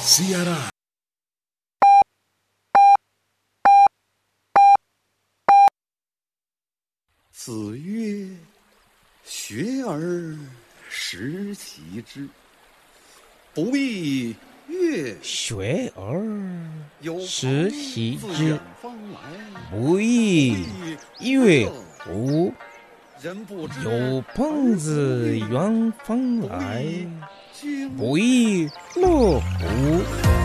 CRI 子曰：“学而时习之，不亦乐学而有朋时习自之远，方来， 不亦乐乎？ 人不知有朋自远方来， 经不亦乐乎？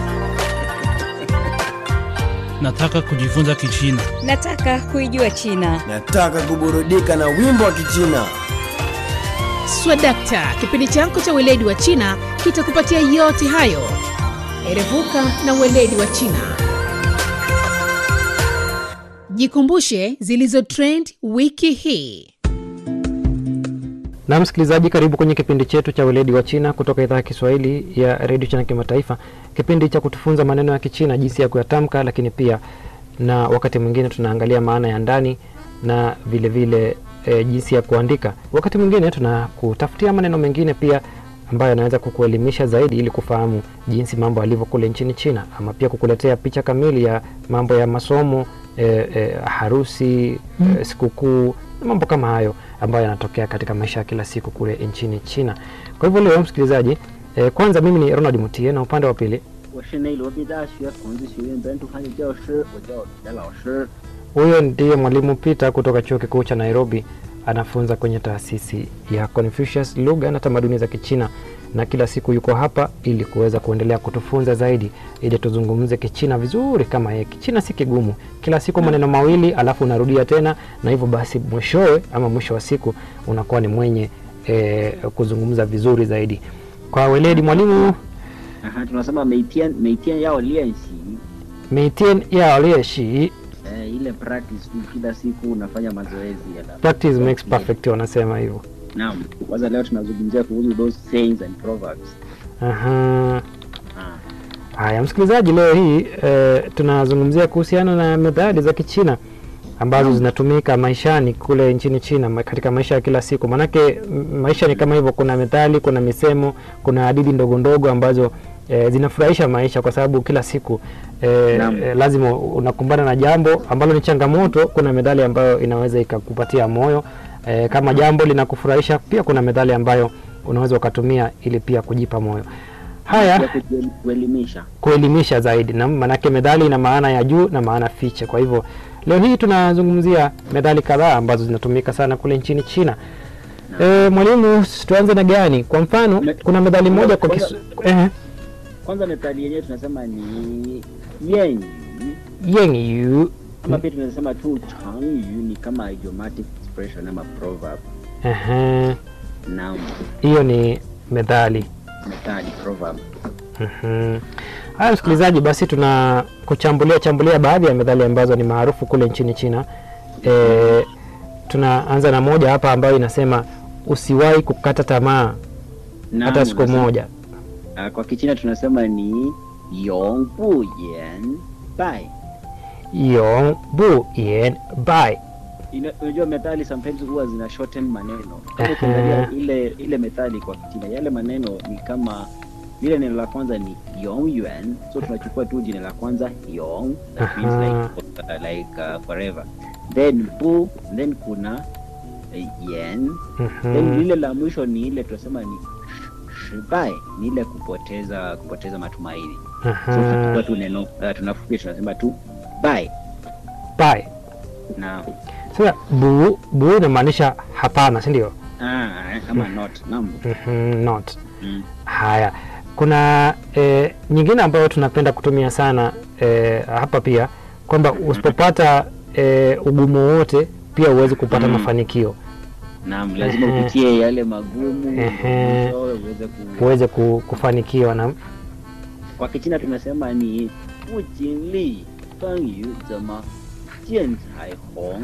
Nataka kujifunza Kichina. Nataka kuijua China. Nataka kuburudika na wimbo wa Kichina. Swadakta, kipindi chako cha weledi wa China kitakupatia yote hayo. Erevuka na weledi wa China. Jikumbushe zilizo trend wiki hii. na msikilizaji karibu kwenye kipindi chetu cha weledi wa china kutoka idhaa ya kiswahili ya redio china kimataifa kipindi cha kutufunza maneno ya kichina jinsi ya kuyatamka lakini pia na wakati mwingine tunaangalia maana ya ndani na vile vile e, jinsi ya kuandika wakati mwingine tunakutafutia maneno mengine pia ambayo yanaweza kukuelimisha zaidi ili kufahamu jinsi mambo yalivyo kule nchini china ama pia kukuletea picha kamili ya mambo ya masomo e, e, harusi e, sikukuu na mambo kama hayo ambayo yanatokea katika maisha ya kila siku kule nchini china kwa hivyo leo msikilizaji e, kwanza mimi ni ronald mutie na upande wa pili 我是内罗毕大学孔子学院本土汉语教师，我叫袁老师。 huyo ndiye mwalimu peter kutoka chuo kikuu cha nairobi anafunza kwenye taasisi ya confucius lugha na tamaduni za kichina na kila siku yuko hapa ili kuweza kuendelea kutufunza zaidi ili tuzungumze kichina vizuri kama yeye kichina si kigumu kila siku maneno mawili alafu unarudia tena na hivyo basi mwishowe ama mwisho wa siku unakuwa ni mwenye e, kuzungumza vizuri zaidi kwa weledi mwalimu Aha, tunasema 每天每天要练习 meitien yao lieshi eh, ile practice tu kila siku unafanya mazoezi ya la- practice makes perfect wanasema hivyo Naam. Kwanza leo tunazungumzia kuhusu those sayings and proverbs. Aha. Ah. Haya, msikilizaji, leo hii e, tunazungumzia kuhusiana na methali za Kichina ambazo zinatumika maishani kule nchini China ma- katika maisha ya kila siku. Maanake m- maisha ni kama hivyo, kuna methali, kuna misemo, kuna hadithi ndogo ndogo ambazo e, zinafurahisha maisha kwa sababu kila siku e, Naam. e, lazima unakumbana na jambo ambalo ni changamoto. Kuna methali ambayo inaweza ikakupatia moyo e, kama jambo linakufurahisha. Pia kuna methali ambayo unaweza ukatumia ili pia kujipa moyo. Haya, Pia kuji- kuelimisha. kuelimisha zaidi na maanake methali ina maana ya juu na maana fiche kwa hivyo leo hii tunazungumzia methali kadhaa ambazo zinatumika sana kule nchini china e, mwalimu tuanze na gani kwa mfano Me- kuna methali moja kwa kisu, eh, Kwanza methali yenyewe tunasema ni yenyu yeng yu ama pia tunasema tu changyu ni kama idiomatic expression ama proverb. Ehe, Naam. hiyo ni methali Methali proverb. Mhm. haya msikilizaji basi tuna kuchambulia chambulia baadhi ya methali ambazo ni maarufu kule nchini china e, tunaanza na moja hapa ambayo inasema usiwahi kukata tamaa Naam, hata siku unasema- moja Ah, kwa Kichina tunasema ni yong bu yan bai. yong bu yen bai Ina- Unajua methali sometimes huwa zina shorten maneno. Kama Aha. ukiangalia ile ile methali kwa Kichina, yale maneno ni kama lile neno la kwanza ni yong yuan, so tunachukua tu jina la kwanza yong, that means Aha. like, uh, like uh, forever. Then bu, then kuna uh, yen, then Mhm. lile la mwisho ni ile tunasema ni sh- shibai, ni ile kupoteza kupoteza matumaini. So Aha. tunachukua tu neno uh, tunafupi tunasema tu bai bai na sasa bu bu inamaanisha hapana si ndio ah, ama not naam. Mhm, not Mm. haya kuna e, nyingine ambayo tunapenda kutumia sana e, hapa pia kwamba usipopata e, ugumu wowote pia huwezi kupata Mm. mafanikio Naam, lazima Ehe. upitie yale magumu Ehe. mwishowe uweze ku... uweze ku, kufanikiwa na Kwa Kichina tunasema ni 不经历风雨怎么见彩虹，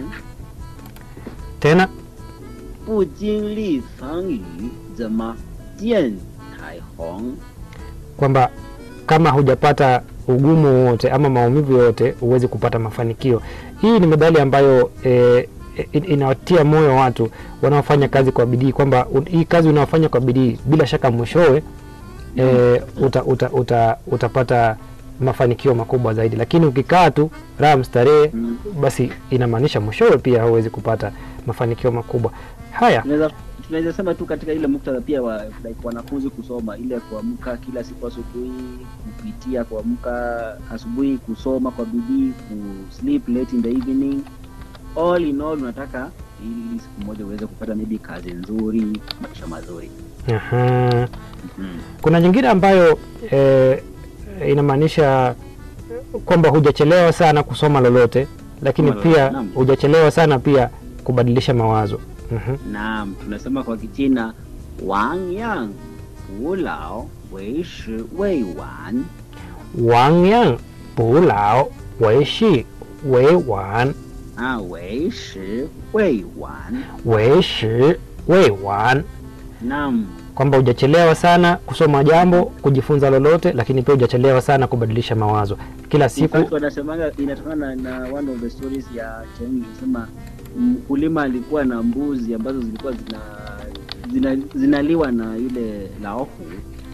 tena 不经历风雨怎么见彩虹。 kwamba kama hujapata ugumu wowote ama maumivu yoyote huwezi kupata mafanikio hii ni medali ambayo e, in- inawatia moyo watu wanaofanya kazi kwa bidii kwamba un- hii kazi unaofanya kwa bidii bila shaka mwishowe e, uta, uta, uta, utapata mafanikio makubwa zaidi lakini ukikaa tu raha mstarehe Mm. basi inamaanisha mwishowe pia hauwezi kupata mafanikio makubwa haya tunaweza tunaweza sema tu katika ile muktadha pia wa like wanafunzi kusoma ile kuamka kila siku asubuhi kupitia kuamka asubuhi kusoma kwa bidii ku sleep late in the evening all in all unataka ili siku moja uweze kupata maybe kazi nzuri maisha mazuri Aha. mm. kuna nyingine ambayo e, inamaanisha kwamba hujachelewa sana kusoma lolote lakini Kusoma lolote, pia naam. hujachelewa sana pia kubadilisha mawazo Mhm. naam tunasema kwa kichina wang yang wu lao wei shi wei wan wang yang bu lao wei shi wei wan ah wei shi wei wan wei shi wei wan naam kwamba hujachelewa sana kusoma jambo kujifunza lolote lakini pia hujachelewa sana kubadilisha mawazo kila In siku fact, wanasemanga inatokana na, na one of the stories ya Cheng inasema mkulima alikuwa na mbuzi ambazo zilikuwa zina, zina zinaliwa na yule laofu